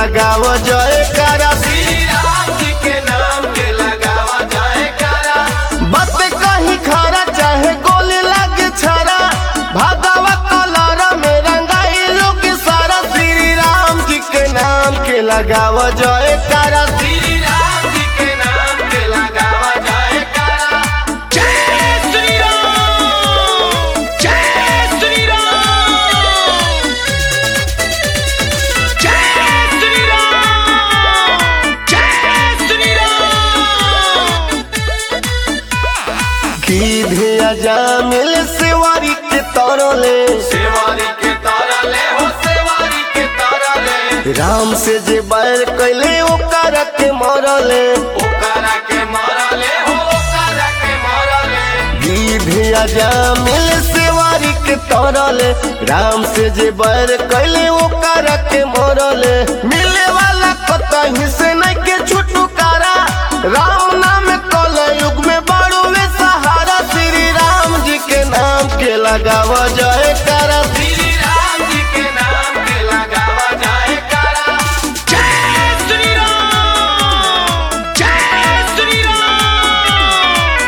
लगाव जय करा श्री राम जी के नाम के लगावा जयकारा बात कहीं खरा चाहे गोली लगे छरा भागवा कलर में रंगाई लोग सारा श्री राम जी के नाम के लगाव जय करा श्री राम जी के नाम के लगावा जयकारा जय श्री राम जय श्री राम जय श्री राम जय श्री राम की भेया जामिल सेवारी के तरले सेवारी के तरले हो सेवारी के तरले राम से जे बैर कैले ओकर के मरले ओकरा के मारले हो ओकरा के मारले की भेया जामिल सेवारी के तरले राम से जे बैर कैले ओकर के मरले मिले वाला कतही से नहीं के छुटकारा राम नाम कल युग में बड़ुए सहारा श्री राम जी के नाम के लगाव जय करा श्री राम जी के नाम के लगावा जयकारा जय श्री राम जय श्री राम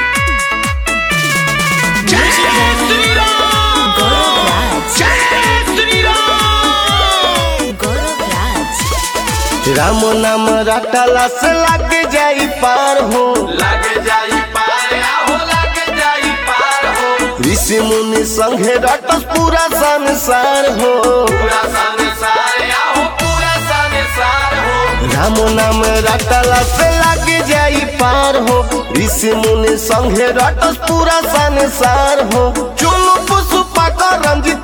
जय श्री राम Gaurav Raj. जय श्री राम Gaurav Raj. राम नाम रटला से लग जाई पार हो लग जाई पार आहो लग जाई पार हो ऋषि मुनि संघे रटस पूरा संसार हो पूरा संसार आहो पूरा संसार हो राम नाम रटला से लग जाई पार हो ऋषि मुनि संघे रटस पूरा संसार हो चुनु पुष्पा का रंजित